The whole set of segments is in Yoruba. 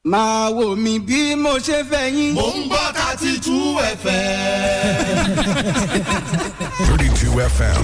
máa wò mí bí mo ṣe fẹ́ yín. mò ń gbọ́ thirty two fm. 32 FM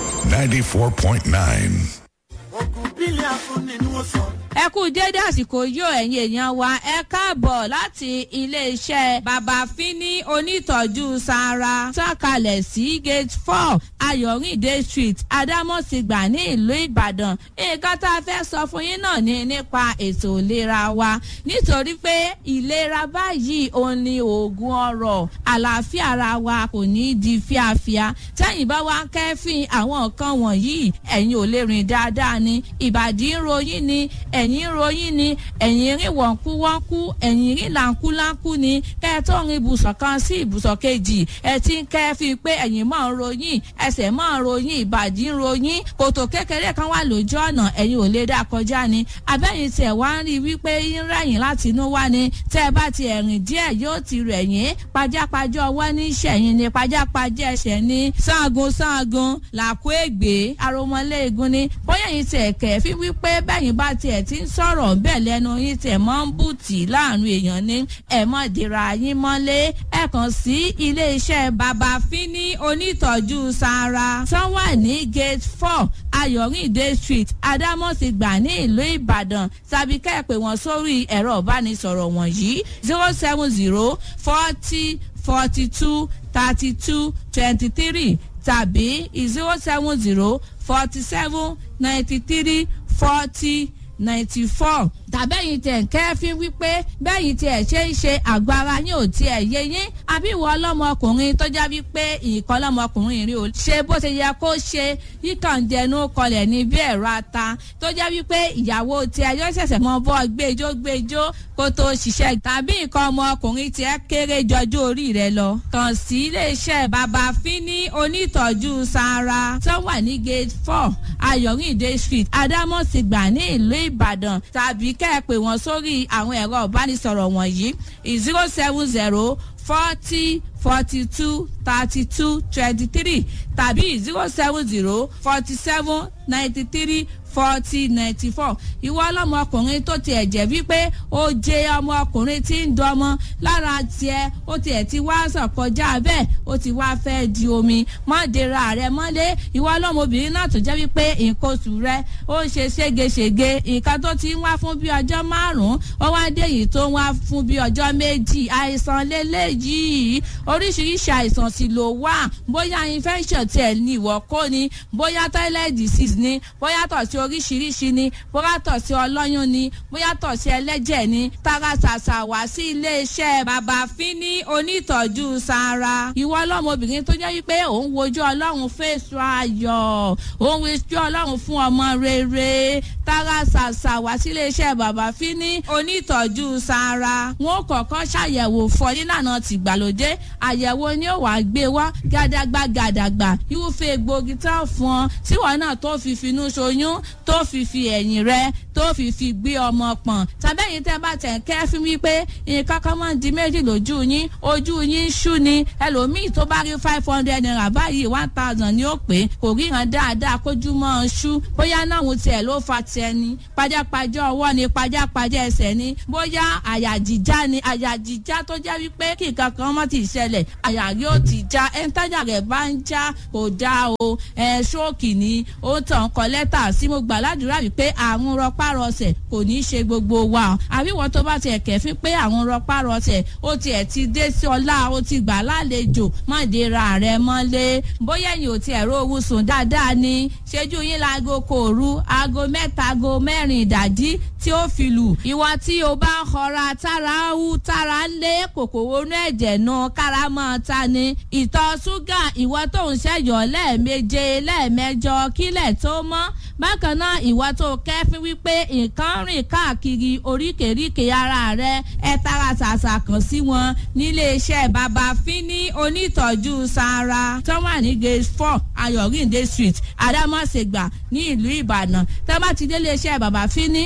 94.9. ogun bílẹ̀ afúnni ni wọ́n sọ. ẹ kú dédé àsìkò yóò ẹ̀yin èèyàn wa ẹ káàbọ̀ láti iléeṣẹ́ bàbá fínní onítọ̀jú sara tọ́kalẹ̀ sí gate four ayọ̀rìndé street adámọ̀sígbà ní ìlú ìbàdàn nǹkan tá a fẹ́ sọ fún yín náà ni nípa ètò ìlera wa nítorí pé ìlera báyìí òun ni oògùn ọrọ̀ àlàáfíà ara wa kò ní í di fíafíà tẹ́yìn bá wá kẹ́fìn àwọn nǹkan wọ̀nyí ẹ̀yin ò lè rìn dáadáa ni ìbàdí ń ròyìn ni ẹ̀yìn ròyìn ni ẹ̀yìn rìn wọ̀nkúwọ́nkú ẹ̀yìn rìn làǹkúláǹkú ni kẹ́ ẹ tó rin ibùsọ̀ kan sí ibùsọ̀ kejì ẹ ti ń kẹ́fìn pé ẹ̀yìn máa ń ròyìn ẹsẹ̀ máa ń ròyìn ìbàdí ń ròyìn kòtò kékeré kan wà lójú ọ̀nà ẹ̀yìn ò lè dá kọjá ni abẹ́yìn tẹ̀ wá ń rí wípé ń rẹ̀yìn láti inú wá ni tẹ́ ẹ bá ti ẹ̀rìn díẹ̀ yóò ti rẹ̀yìn pajápajá ọwọ́ ní ìṣẹ̀yìn ni pajápajá ẹsẹ̀ ní sáàgùn sáàgùn làkú ègbé aromọléegun ni bóyá yìí tẹ̀ kẹ̀ fi wípé bẹ́yìn bá tiẹ̀ ti ń sọ̀rọ̀ bẹ́ẹ̀ lẹ́nu yín tẹ̀ mọ́ ń bùtì láàrin èèyàn ní ẹ̀ mọ́ dira yín mọ́lé ẹ̀ kàn sí iléeṣẹ́ bàbá fínní onítọ̀jú sara tán wà ní gate four ayọ̀rìndé street adámọ̀sígbà ní ìlú ìbàdàn tàbí kẹ́ ẹ̀ pè wọ́n sórí ẹ̀rọ ìbánisọ̀rọ̀ wọ̀nyí zero seven zero forty forty two thirty two twenty three tàbí zero seven zero forty seven ninety three forty ninety four tàbẹ́yìn tẹ̀ ń kẹ́fín wípé bẹ́yìn tiẹ̀ ṣe ń ṣe àgbára yín ò tiẹ̀ yé yín àbí ìwọ ọlọ́mọkùnrin tó já wípé ìkan ọlọ́mọkùnrin rí o ṣe bó ṣe yẹ kó ṣe yíkàndẹnu kọlẹ̀ ní bí ẹ̀rọ ata tó já wípé ìyàwó tiẹ̀ yóò ṣẹ̀ṣẹ̀ mọ bọ́ gbẹjọ́ gbẹjọ́ kó tó ṣiṣẹ́ tàbí nǹkan ọmọkùnrin tiẹ̀ kéré jọjú orí rẹ lọ kàn sí iléeṣẹ́ bàbá fínní onítọ̀jú sara tó wà ní gate four ayọ̀rìndé street adámọ̀sígbà ní ìlú ìbàdàn tàbí kẹ́ ẹ pè wọ́n sórí àwọn ẹ̀rọ ìbánisọ̀rọ̀ wọ̀nyí zero seven zero forty forty two thirty two twenty three tàbí zero seven zero forty seven ninety three forty ninety four ìwọ ọlọmọkùnrin tó tiẹ̀ jẹ́ wípé ó jẹ ọmọkùnrin tí ń dọmọ lára tiẹ̀ ó tiẹ̀ ti wá sàn kọjá bẹ́ẹ̀ ó ti wá fẹ́ di omi má dera rẹ mọ́lé ìwọ ọlọmọbìnrin náà tó jẹ́ wípé nǹkan oṣù rẹ ó ń ṣe ségesège nǹkan tó ti ń wá fún bí ọjọ́ márùn-ún ó wá dé yìí tó ń wá fún bí ọjọ́ méjì àìsàn lélẹ́yìí oríṣiríṣi àìsàn sì ló wà bóyá infection tiẹ̀ ní ìwọ kó ni bóyá toilet disease ni bóyá tọ̀ sí oríṣiríṣi ni bóyá tọ̀ sí ọlọ́yún ni bóyá tọ̀ sí ẹlẹ́jẹ̀ ni tara ṣàṣà wá sí iléeṣẹ́ bàbá fínní onítọ̀jú sara ìwọ ọlọ́mọbìnrin tó jẹ́ wípé òun wojú ọlọ́run fèsù ayọ̀ òun wojú ọlọ́run fún ọmọ rere tara ṣàṣà wá sí iléeṣẹ́ bàbá fínní onítọ̀jú sara wọn ò kọ̀ọ̀kan ṣàyẹ̀wò fọ nílànà tìgbàlódé àyẹ̀wò ni ó wàá gbé wá gàdàgbà gàdàgbà irúfẹ́ egbògi tán fún ọ tíwọ́n náà tó fi finú ṣoyún tó fi fi ẹ̀yìn rẹ tó fi fi gbé ọmọ pọ̀n tàbẹ́yìn tẹ́ bá tẹ̀ kẹ́ fún mi pé nǹkan kan máa ń di méjì lójú yín ojú yín ṣú ni ẹlòmíì tó bá rí five hundred naira báyìí one thousand ni ó pé kò ríran dáadáa kójú mọ́ ọ ṣú bóyá náà òun tiẹ̀ ló fa tiẹ̀ ni pajápajá ọwọ́ ni pajápajá ẹsẹ̀ ni bóyá àyà jíjá ni àyà jíjá tó jẹ́ wípé kí nǹkan kan mọ́ ti ṣẹlẹ̀ àyà yóò ti já ẹ̀ńtájà rẹ̀ bá ń já kò dáa o ẹ̀ ṣóòkì ni ó tàn kọ́ lẹ́tà sí mo gbà ládùúrà wípé àrùn rọpárọsẹ̀ kò ní í ṣe gbogbo wa àbíwọ̀n tó bá tiẹ̀ kẹ̀fín pé àrùn rọpárọsẹ̀ ó tiẹ̀ ti dé sí ọlá ó ti gbà lálejò má dera rẹ̀ mọ́lé bóyá ẹ̀yìn ò tiẹ̀ rówó sùn dáadáa ni ṣẹ́jú yín láago kò rú aago mẹ́ta aago mẹ́rin ìdájí tí ó fi lù ìwọ tí o bá ń họra tára ń wú tára ń lé kòkòrò inú ẹ̀jẹ̀ nu kára mọ́ ta ni ìtọ̀ ṣúgà ìwọ tó ń ṣẹ̀yọ̀ lẹ́ẹ̀meje lẹ́ẹ̀mẹjọ kílẹ̀ tó mọ́ bákan náà ìwọ tó kẹ́fín wípé nǹkan rìn káàkiri oríkèéríkèé ara rẹ ẹ tara ṣàṣà kàn sí wọn níléeṣẹ́ bàbá fínní onítọ̀jú sara tó wà ní gate four ayọ̀rìndé street adámọ̀sẹ̀gbà ní ìlú ìbàdàn tó bá ti dé iléeṣẹ́ bàbá fínní àyẹ̀wò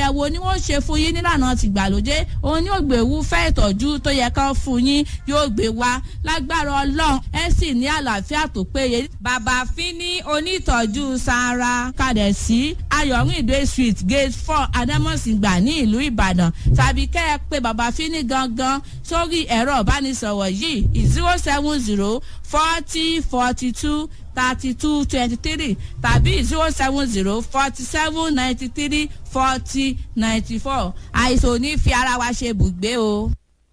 àyẹ̀wò ni wọ́n ṣe fún yín nílànà tìgbàlódé òun ni ògbéwú fẹ́ ìtọ́jú tó yẹ kán fún yín yóò gbé wá lágbára ọlọ́run ẹ sì ní àlàáfíà tó péye. bàbá fínní onítọ̀jú sara kalẹ̀ sí ayọ̀rìndé street gate four adamosingba ní ìlú ìbàdàn tàbí kẹ́ ẹ pé bàbá fínní gangan sórí ẹ̀rọ ìbánisọ̀rọ̀ yìí zero seven zero forty forty two thirty two twenty three tàbí zero seven zero forty seven ninety three forty ninety four àìsàn ò ní fi ara wa ṣe bùgbé o.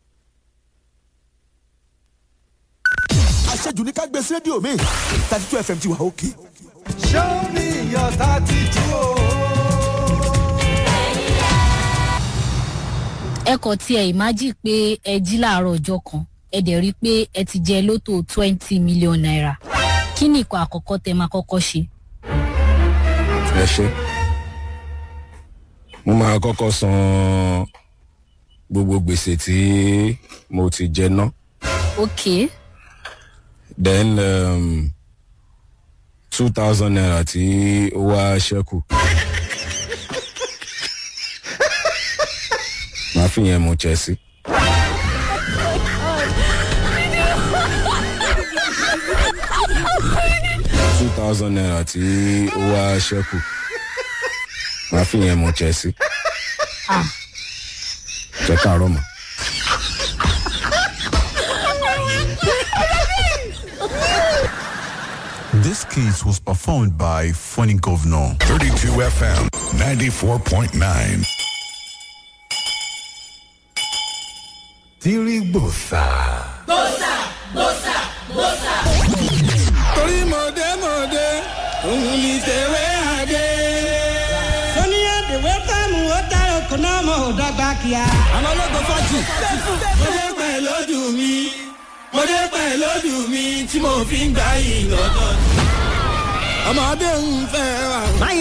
àṣejù ní ká gbé sí rédíò mi thirty two fm ti wà òkè. show me your thirty two. ẹ kàn tiẹ̀ ìmájì pé ẹ jí láàárọ̀ ọjọ́ kan ẹ dẹ̀ rí i pé ẹ ti jẹ lótò twenty million naira kí ni ìkọ̀ àkọ́kọ́ tẹ máa kọ́kọ́ ṣe? ẹ ṣe mo máa kọ́kọ́ san gbogbo gbèsè tí mo ti jẹ ná ok then um, two thousand naira tí ó wá ṣẹ́kù màá fi yẹn mu chelsea. two thousand naira tí ó wá ṣẹ́kù màá fi yẹn mu chelsea. jẹ́ káàárọ̀ mọ́. This case was performed by Funny Governor. 32 FM 94.9. Tirigbosa. torí mọ̀dé mọ̀dé òun ni tẹ̀wé àdé. sọ́ni àdèwé fẹ́mu ó dára kò náà mọ̀ ọ́ dọ́gba kíá. àwọn ológun fọ́jì. mo dé pẹ̀ lójú mi mo dé pẹ̀ lójú mi tí mo fi ń gbà yìí lọ́dọ̀. ọmọdé ń fẹ́ wa.